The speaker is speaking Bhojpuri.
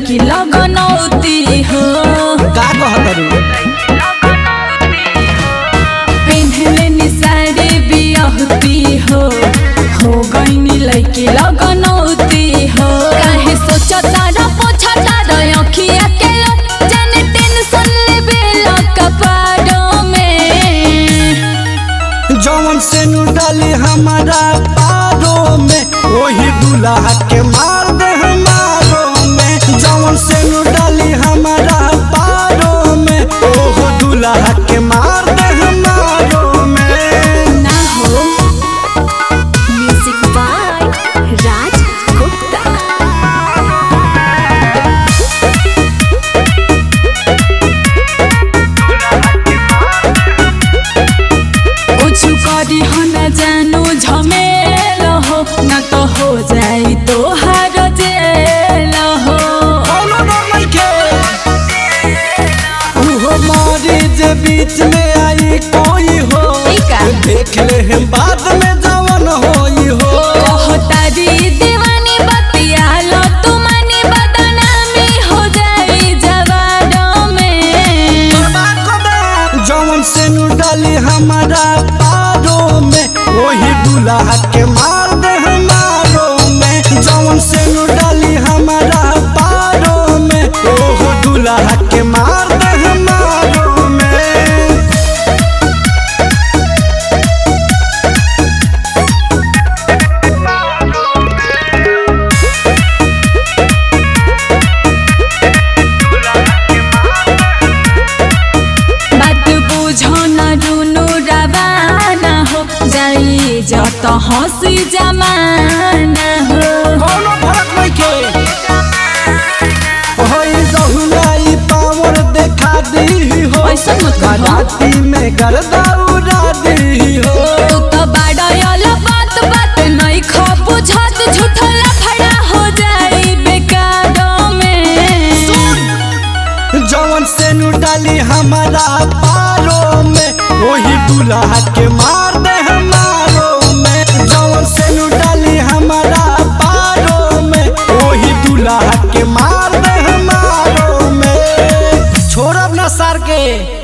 लैकी लगनौती हो का कहतरू पेन्हले नि साड़ी बियहती हो हो गईनी लैकी लगनौती हो काहे सोचता र पोछता र अखिया के लो जाने टेंशन लेबे ल कपाड़ों में जवन से नु डाली हमारा पारो में वही दूल्हा के मार दे हमारो में जवन से नु डाली हमारा पारो में ओहो दूल्हा के मार दे हमारो में ना हो Music by Raj Gupta. कुछ करी हो न जानो झमेल हो न तो हो जाई तो हार जेल हो कोनो डर नइखे उहो मारी जे बीच में आई कोई हो ई का? देख ले हम बाद में जवन होई हो कहतारी दीवानी बतिया लो तुमानी बदनामी हो जाई जवानों में जवन से नु डाली हमारा पारो में वही दूल्हा के मार दे हमारो में जवन से नु डाली हमारा पारो में ओहो दूल्हा के मार दे हमारो में बात बुझो न रुनु रवाना हो जाई जत हंसी जमाना हो कोनो फर्क नइखे होई जहुलाई पावर देखा दी हो ऐसा मत कहो। राती में गर्दा उड़ा दी हो तू तो बाड़ल बात बात नहीं खो बुझत झूठो लफड़ा हो जाई बेकारों में जवन से नु डाली हमारा पारो में वही दूल्हा के मार दे हमारो में जवन से नु डाली हमारा पारो में वही दूल्हा के मार दे हमारो में छोड़ब ना सर के